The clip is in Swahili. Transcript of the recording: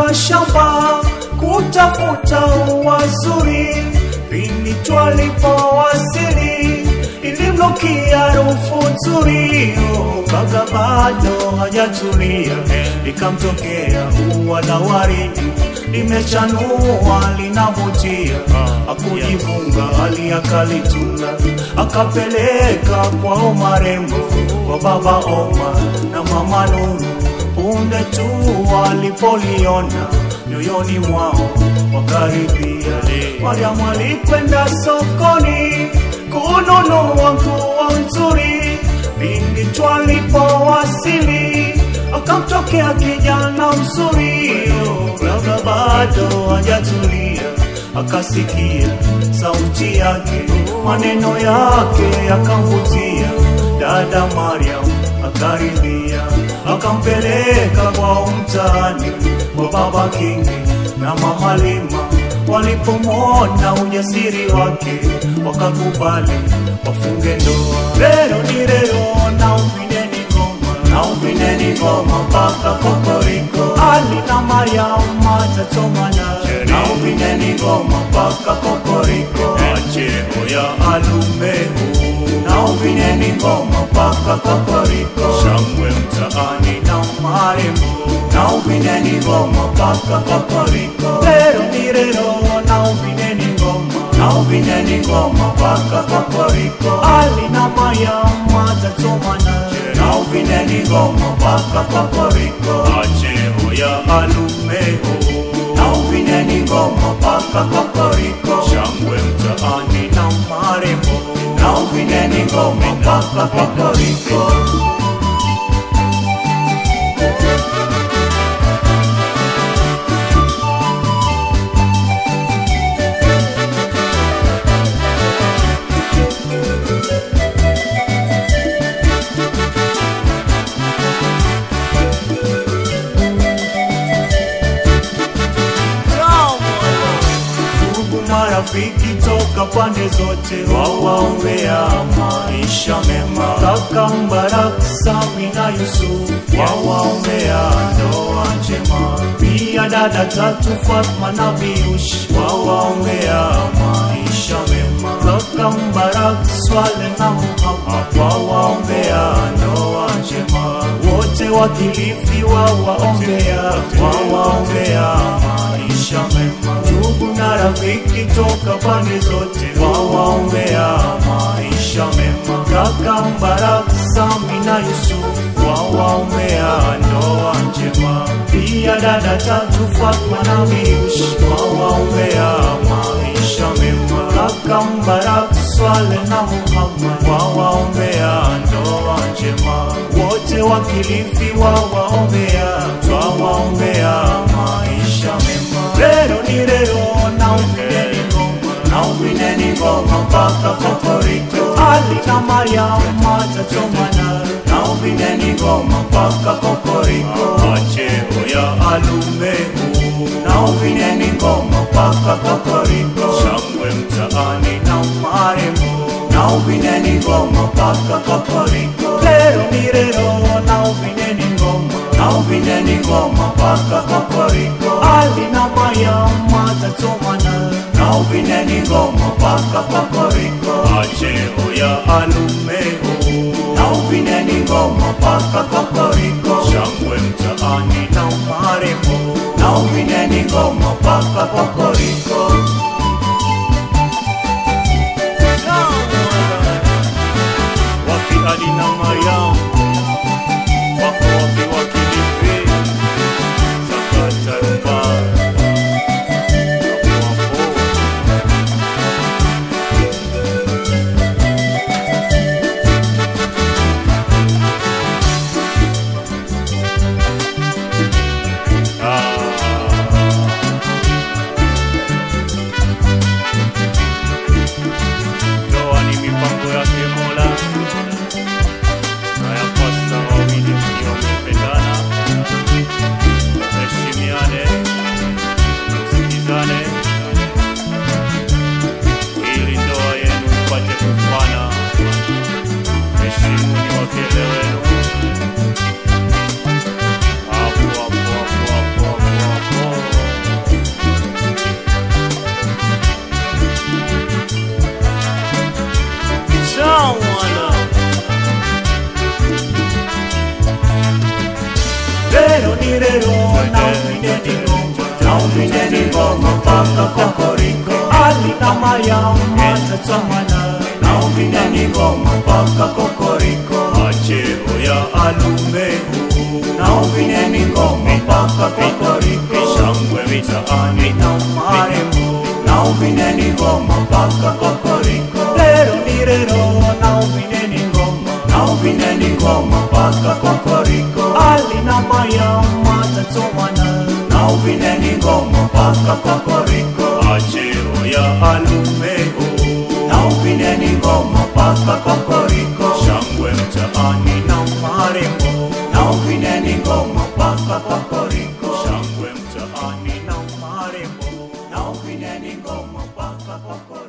mashamba kutafuta wazuri, pindi twalipowasili ilimnukia harufu nzuri, oh, kaka bado hajatulia, likamtokea ua la waridi limechanua linavutia, akujivunga hali akalituna, akapeleka kwao marembo, kwa baba Oma na mama Nuru. Punde tu walipoliona nyoyoni mwao wakaribia. Mariamu alikwenda sokoni kununua nguo nzuri, pindi twalipowasili akamtokea kijana mzuri, oh, labda bado hajatulia, akasikia sauti yake, maneno yake yakamvutia. Dada Mariam akaridhia, akampeleka kwa mtaani kwa baba Kingi na mama Lima. Walipomwona ujasiri wake, wakakubali wafunge ndoa. Leo ni leo, na uvineni ngoma, na uvineni ngoma mpaka kokoriko. Ali na Mariam matatomana, na uvineni ngoma mpaka kokoriko. Acheo ya alumehu na uvineni ngoma mpaka kokoriko. Shangwe mtaani na marembo, na uvineni ngoma mpaka kokoriko. Leo ni leo, na uvineni ngoma, na uvineni ngoma mpaka kokoriko. Ali na Mariam matatomana, na uvineni ngoma mpaka kokoriko. Acheo ya alumeho na uvineni ngoma mpaka kokoriko. Shangwe mtaani na marembo, na uvineni ngoma mpaka kokoriko. ndugu marafiki toka pande zote wawaombea maisha mema. Kaka Mbarak, Sami na Yusuf wawaombea ndoa njema. Pia dada tatu Fatma na Biush wawaombea maisha mema. Kaka Mbarak, Swale na Muhammad wawaombea ndoa njema. Wote wakilifi wawaombea wawaombea maisha mema. Ndugu na rafiki toka pande zote wawaombea maisha mema. Kaka Mbarak, Sami na Yusuf wawaombea ndoa njema. Pia dada tatu Fatma na Biush wawaombea maisha mema. Kaka Mbarak, Swale na Muhammad wawaombea ndoa njema. Wote wakilifi wawaombea, twawaombea maisha mema. Leo ni leo, na uvineni ngoma, na uvineni ngoma mpaka kokoriko. Ali na Mariam matatomana, na uvineni ngoma mpaka kokoriko. Acheo ya alumehu, na uvineni ngoma mpaka kokoriko. Shangwe mtaani na marembo, na uvineni ngoma mpaka kokoriko. Leo ni leo, na uvineni ngoma, na uvineni ngoma mpaka kokoriko. Ali na Mariam matatomana, na uvineni ngoma mpaka kokoriko. Acheo ya alumehu, na uvineni ngoma mpaka kokoriko. Shangwe mtaani na marembo, na uvineni ngoma mpaka kokoriko. Wapi Ali na Mariam wako wapi wakilifi sakata rumba Wapo wapo. Ah. uvineni ngoma mpaka kokoriko ali na mayam atatamana na uvineni ngoma mpaka kokoriko macheo ya alumehu na uvineni ngoma mpaka kokoriko shangwe mitaani na marembo na uvineni ngoma mpaka kokoriko lero ni rero na uvineni ngoma na uvineni ngoma mpaka kokoriko ali na mayam atatamana na uvineni ngoma mpaka kokoriko macheo ya alumehu na uvineni ngoma mpaka kokoriko shangwe mtaani na marembo na uvineni ngoma mpaka kokoriko shangwe mtaani na marembo na uvineni ngoma mpaka kokoriko